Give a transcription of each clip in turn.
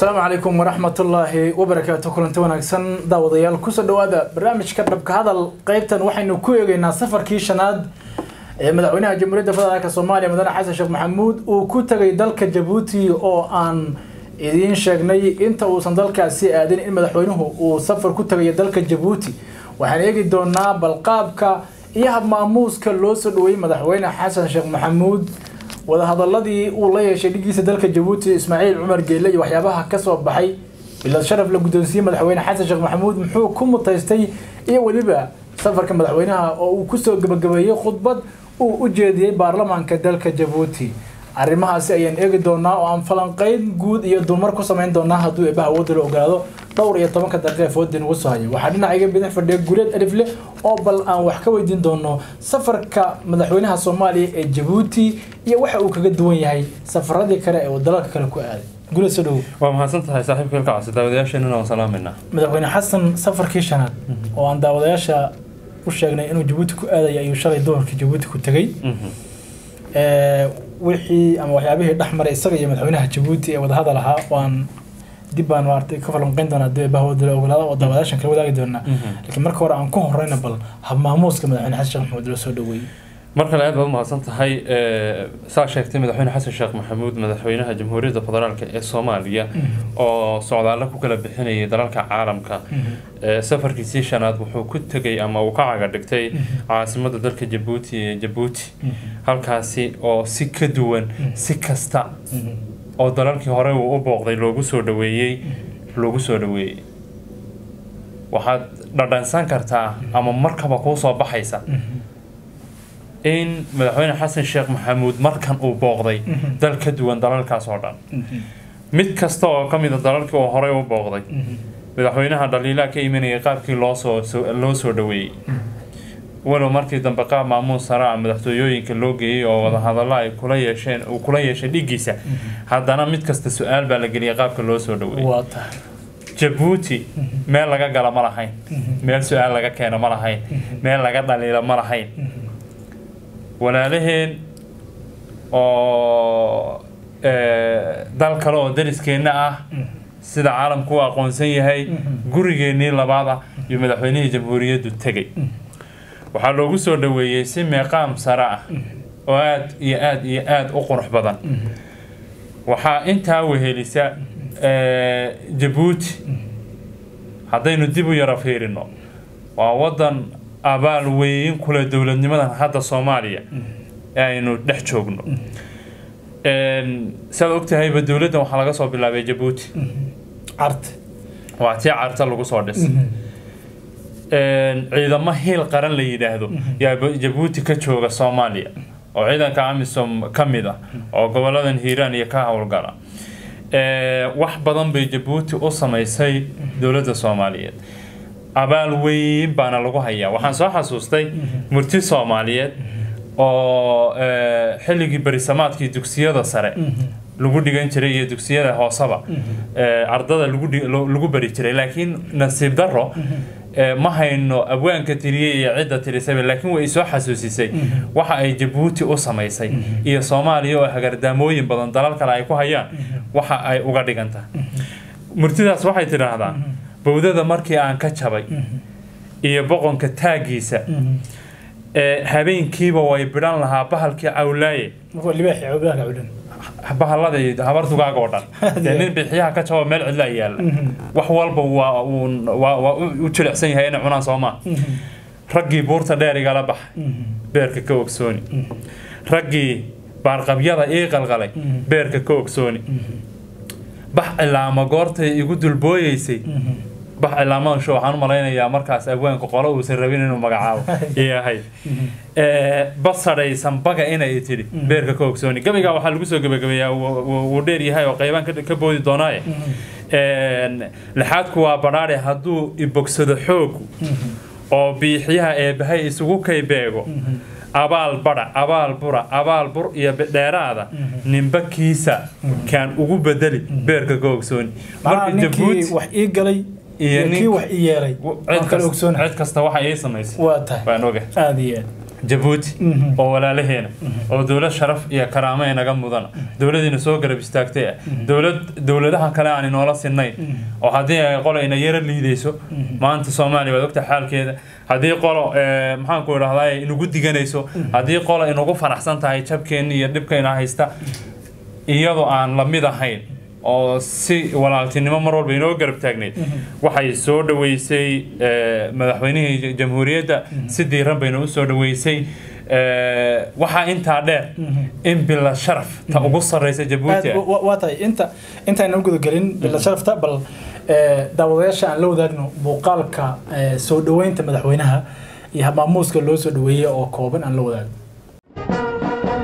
asalaamu calaykum waraxmatullaahi wabarakaatu kulanti wanaagsan daawadayaal kusoo dhawaada barnaamijka dhabka hadal qeybtan waxaynu ku eegeynaa safarkii shanaad ee madaxweynaha jamhuuriyadda federaalk soomaaliya mudane xasan sheekh maxamuud uu ku tagay dalka jabuuti oo aan idiin sheegnay inta uusan dalkaasi aadin in madaxweynuhu uu safar ku tagayo dalka jabuuti waxaan eegi doonaa balqaabka iyo habmaamuuska loo soo dhaweeyey madaxweyne xasan sheekh maxamuud wadahadaladii uu la yeeshay dhigiisa dalka jabuuti ismaaciil cumar geelle iyo waxyaabaha kasoo baxay bilad sharaf la guddoonsiiyey madaxweyne xasan sheekh maxamuud muxuu ku mutaystay iyo weliba safarka madaxweynaha oo uu kusoo gabagabeeyey khudbad uu u jeediyey baarlamaanka dalka jabuuti arrimahaasi ayaan eegi doonaa oo aan falanqeyn guud iyo dulmar ku samayn doonaa hadduu eebaha awoodda la ogaado dhowr iyo tobanka daqiiqa foodin ugu soo haya waxaa dhinacayga bidix fadhiya guuleed alif leh oo bal aan wax ka weydiin doono safarka madaxweynaha soomaaliya ee jabuuti iyo waxa uu kaga duwan yahay safaradii kale ee uu dalalka kale ku aaday guuleed soo dhowow waa mahadsan tahay saaxiibka ilka casi daawadayaasheenana waan salaamayna madaxweyne xasan safarkii shanaad oo aan daawadayaasha u sheegnay inuu jabuuti ku aadaya ayuu shalay duhurkii jabuuti ku tegey wixii ama waxyaabihii dhex maray isaga iyo madaxweynaha jabuuti ee wadahadal ahaa waan dib baan maartay ka falanqeyn doonaa dib bahooda la ogolaada oo daawadaashan kala wadaagi doonaa laakiin marka hore aan ku horeyna bal habmaamuuska madaxweyne xasan sheekh maxamuud loo soo dhaweeyey mar kale aad baad umahadsan tahay saa sheegtay madaxweyne xasan sheekh maxamuud madaxweynaha jamhuuriyadda federaalk ee soomaaliya oo socdaallo ku kala bixinayay dalalka caalamka safarkiisii shanaad wuxuu ku tegay ama uu ka caga dhigtay caasimadda dalka jabuuti ee jabuuti halkaasi oo si ka duwan si kasta oo dalalkii hore uu u booqday loogu soo dhaweeyey loogu soo dhaweeyey waxaad dhadhansan kartaa ama markaba kuu soo baxaysa in madaxweyne xasan sheekh maxamuud markan uu booqday dal ka duwan dalalkaas oo dhan mid kasta oo ka mida dalalkii uu horey u booqday madaxweynaha dhaliilaa ka imanayay qaabkii loosoo loo soo dhaweeyey walow markii dambe qaab maamuus saraa madaxtooyooyinka loo geeyey oo wadahadallo ay kula yeesheen uu kula yeeshay dhigiisa haddana mid kasta su-aal baa la geliyay qaabka loo soo dhaweeyey jabuuti meel laga gala ma lahayn meel su-aal laga keeno ma lahayn meel laga dhaliilo ma lahayn walaalaheen oo dal kale oo dariskeenna ah sida caalamku u aqoonsan yahay gurigeennii labaad ah iyo madaxweynihii jamhuuriyaddu tegay waxaa loogu soo dhaweeyey si meeqaam sare ah oo aada iyo aada iyo aada u qurux badan waxaa intaa wehelisa jabuuti haddaynu dib u yaro fiirino waa waddan abaal weyn kule dowladnimadan hadda soomaaliya ee aynu dhex joogno saad ogtahayba dowladdan waxaa laga soo bilaabay jabuuti cart waa tii carta lagu soo dhis ciidamo hiil qaran la yidhaahdo yaa jabuuti ka jooga soomaaliya oo ciidanka amisom ka mid ah oo goboladan hiiraan iyo ka howlgala wax badan bay jabuuti u samaysay dowladda soomaaliyeed abaal weyn baana lagu hayaa waxaan soo xasuustay murti soomaaliyeed oo xilligii berisamaadkii dugsiyada sare lagu dhigan jiray iyo dugsiyada hooseba ardada lagu bari jiray laakiin nasiib daro ma hayno abwaanka tiriyey iyo cidda tirisaba laakiin way soo xasuusisay waxa ay jabuuti u samaysay iyo soomaaliya oo hagardaamooyin badan dalal kale ay ku hayaan waxa ay uga dhigan tahay murtidaas waxay tidhaahdaa bowdada markii aan ka jabay iyo boqonka taaggiisa habeenkiiba way bidhan lahaa bahalkii cawlaaye bahalladii habardugaaga oo dhan dee nin bixiyaha ka jabo meel cidla yaalla wax walba waa waa u jilicsan yahay inay cunaan soomaa raggii buurta dheer igala baxay beerka ka ogsooni raggii baarqabyada ii qalqalay beerka ka ogsooni bax cilaama goortay igu dulbooyeysay bax cilaamadan sho waxaan u malaynayaa markaas abwaanka qolo uusan rabin inuu magacaabo yahay basadhaysan baga inay tidhi beerka ka ogsooni gabaygaa waxaa lagu soo gebagabeeyaa wuu dheer yahay oo qaybaan ka boodi doonaaye lixaadku waa badhaadhe hadduu ibogsado xoogu oo biixyaha eebbahay isugu kay beego abaal badha abaal bura abaal bur iyo dheeraada ninba kiisa kaan ugu bedeli beerka ka ogsooni marka jabuuti wax ii galay iyo kii wax ii yeelay cid kasta waxa ii samaysay waa tahay baan oga aada iyo aad jabuuti oo walaalaheena oo dowlad sharaf iyo karaamo inaga mudana dowladiina soo garab istaagtay ah dowlad dowladaha kale aan inoola sinnayn oo haddii ay qolo ina yaro liidayso maanta soomaaliya waad ogta xaalkeeda haddii qolo eh, maxaanku idhahdaa inugu diganayso haddii qolo inugu faraxsan tahay jabkeenna iyo dhibkayna haysta iyadoo aan la mid ahayn oo si walaaltinimo mar walba inoo garab taagneyd waxay soo dhaweysay eh, madaxweynihii jamhuuriyadda si diiran bayna u soo dhaweysay Eh, waxaa intaa dheer in bila sharaf ta ugu sarreysa jabuuti ah Wa- waa tahay inta intaynan u gudagelin bila sharafta bal eh, daawadayaasha aan la wadaagno muuqaalka eh, soo dhaweynta madaxweynaha iyo habmaamuuska loo soo dhaweeyey oo kooban aan la wadaagno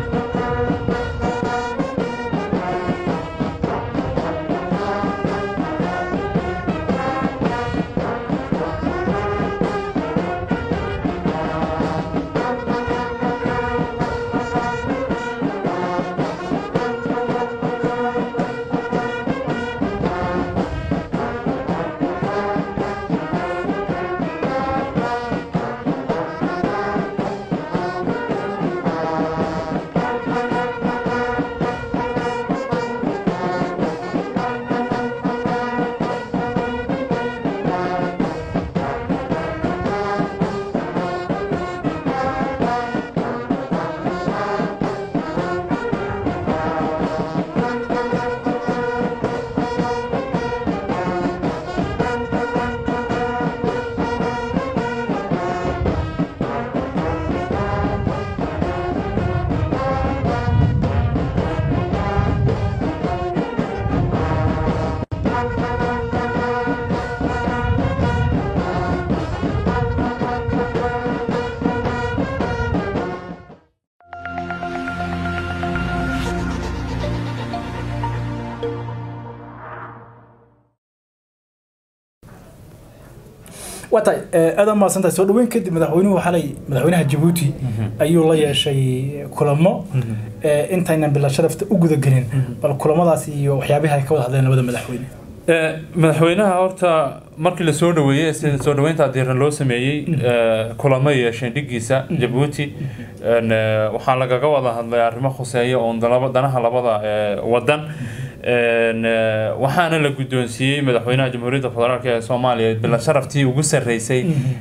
waa tahay eh, aad umahadsan tahay soo dhaweyn kadib madaxweynuhu xalay madaxweynaha jabuuti ayuu la yeeshay kulamo eh, intaynan bila sharafta u gudagelin bal kulamadaas iyo waxyaabihi ay ka wada hadleen labada madaxweyne Eh, madaxweynaha horta markii la soo dhaweeyey sida soo dhaweynta diiran loo sameeyey eh, kulamo yeesheen dhigiisa jabuuti En, eh, waxaa lagaga wada hadlay arrimo khuseeya oon dalaba- danaha labada eh, wadan En, eh, waxaana la guddoonsiiyey madaxweynaha jamhuuriyadda federaalk ee soomaaliya bila sharaftii ugu sarreysay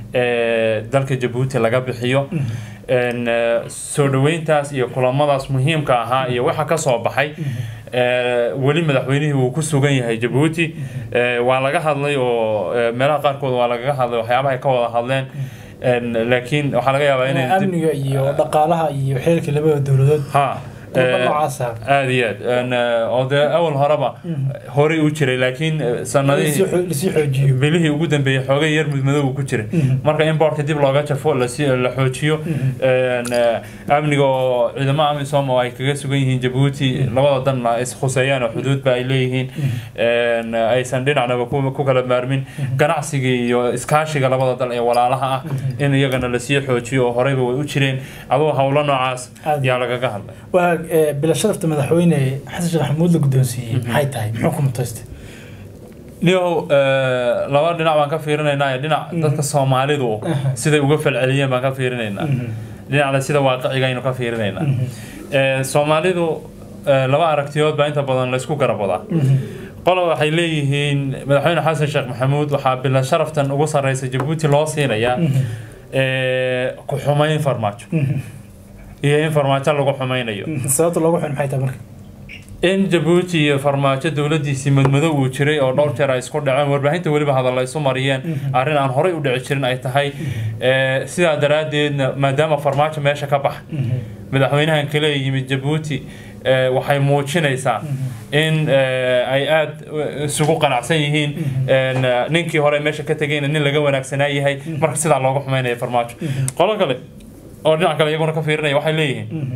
ee dalka jabuuti laga bixiyo En, eh, soo dhaweyntaas iyo kulamadaas muhiimka ahaa iyo waxa ka soo baxay Eh, weli madaxweynihii wuu ku sugan yahay jabuuti Eh, waa laga hadlay oo eh, meelaha qaarkood waa lagaga hadlay waxyaabaha ay ka wada hadleen En, laakiin waxaa laga yaabaa inay dib- amniga iyo dhaqaalaha iyo xeelka labada dowladood ha kulamo eh, noocaas ah aad iyo aad En, eh, oo dee awal horeba horey u jiray laakiin eh, sanadihii lasii xoo- lasii xoojiyo bilihii ugu dambeeyey xoogay yar mudmadow ku jiray marka in boorka dib looga jafo lasi- la xoojiyo En, eh, amniga oo ciidamo amisom oo ay kaga sugan yihiin jabuuti labada danna is khuseeyaan oo xuduudba ay leeyihiin En, aysan dhinacnaba ku ku kala maarmin ganacsiga iyo iskaashiga labada dal ee walaalaha ah in iyagana lasii xoojiyo oo horeyba way u jireen adoo howlo noocaas Aad. yaa lagaga hadlay waa eh, bila sharafta madaxweyne xasan sheekh maxamuud la guddoonsiiyey maxay tahay muxuu ku mutaystay niyow eh, laba dhinac baan ka fiirinaynaa dhinac dadka soomaalidu siday uga falceliyeen baan ka fiirinaynaa dhinacna sida waaqiciga aynu ka fiirinaynaa Eh, soomaalidu eh, laba aragtiyood baa inta badan laysku garab wadaa qola waxay leeyihiin madaxweyne xasan sheekh maxamuud waxaa bila sharaftan ugu sarreysa jabuuti loo siinayaa eh, ku xumayn farmaajo iyo in farmaajo lagu xumaynayo sababta loogu xun maxay tahay marka in jabuuti iyo farmaajo dowladiisii madmadow uu jiray oo dhowr jeer ay isku dhaceen warbaahinta weliba hadalla isu mariyeen arrin aan horey u dhici jirin ay tahay Eh, sidaa daraaddeedna maadaama farmaajo meesha ka baxa madaxweynahan kale ee yimid jabuuti eh, waxay muujinaysaa in eh, ay aada isugu qanacsan yihiin En, eh, ninkii hore meesha ka tegayna nin laga wanaagsanaa yahay marka sidaa looga xumaynaya farmaajo qolo kale oo dhinac kale iyaguna ka fiirinaya waxay leeyihiin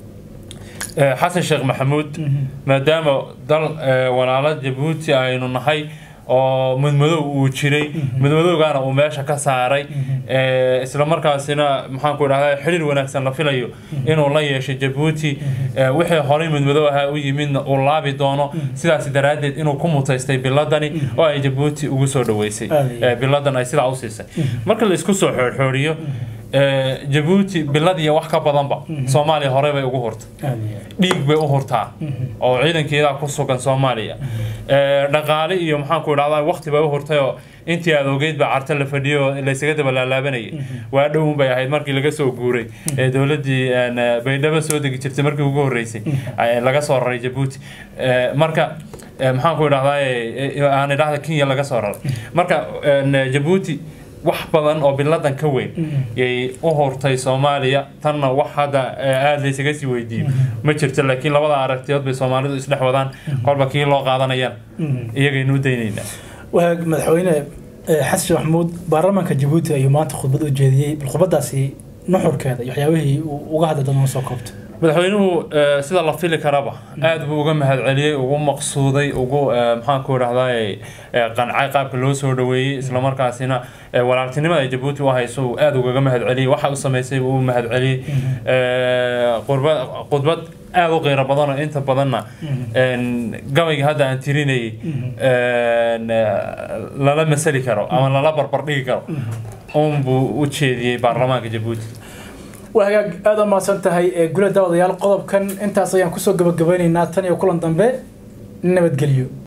Eh, xasan sheekh maxamuud maadaama dal eh, walaalo jabuuti aynu nahay oo mudmadow uu jiray mudmadowgaana uu meesha ka saaray Eh, isla markaasina maxaanku idhahdaa xiriir wanaagsan la filayo inuu la yeesho jabuuti Eh, wixii horey mudmadow ahaa u yimidna uu laabi doono sidaas daraaddeed inuu ku mutaystay biladani oo ay jabuuti ugu soo dhaweysay Aad iyo Eh, biladan ay sidaa u siisay marka la isku soo xoorxooriyo ee, jabuuti bilad iyo wax ka badanba soomaaliya horey bay ugu hurtay aad iyo aad. dhiig bay u hurtaa oo ciidankeeda ku sugan soomaaliya Ee, dhaqaale iyo maxaan ku idhahdaa waqti bay u hurtay oo intii aad ogeyd baa carta la fadhiyo oo laysaga daba laalaabanayay waa dhowun bay ahayd markii laga soo guuray ee dowladdii een, ee, baydhabo soo degi jirtay markii ugu horreysay ee, laga soo raray jabuuti Ee, marka ee, maxaan ku idhahdaa ee, ee, aan idhahda kenya laga soo raray marka een, ee, jabuuti wax badan oo biladan ka weyn yay u hortay soomaaliya tanna wax hadda ee, aada laysaga sii weydiiyo ma jirto laakiin labada aragtiyood bay soomaalidu isdhex wadaan kolba kii loo qaadanayaan iyagaynu u daynaynaa waa madaxweyne eh, xasan sheekh maxamuud baarlamaanka jabuuti ayuu maanta khudbad u jeediyey bal khudbadaasi nuxurkeeda iyo waxyaabihii uu uga hadlay dadna soo koobto madaxweynuhu eh, sida la fili karaba aad buu uga mahadceliyey ugu maqsuuday ugu eh, maxaan ku idhahdaa qancay qaabka loo soo dhaweeyey islamarkaasina eh, walaaltinimada ay jabuuti u hayso uu aad ugaga mahadceliyey waxa u samaysay buu u mahadceliyey Eh, qurba- khudbad aad u qiiro badan oo inta badanna een, gabayga hadda aan tirinayay een, eh, lala masali karo ama lala barbardhigi karo unbuu u jeediyey baarlamaanka jabuuti waa hagaag aada u mahadsan tahay ee gula daawadayaal qodobkan intaas ayaan kusoo gabagabeynaynaa tan iyo kulan dambe nabadgelyo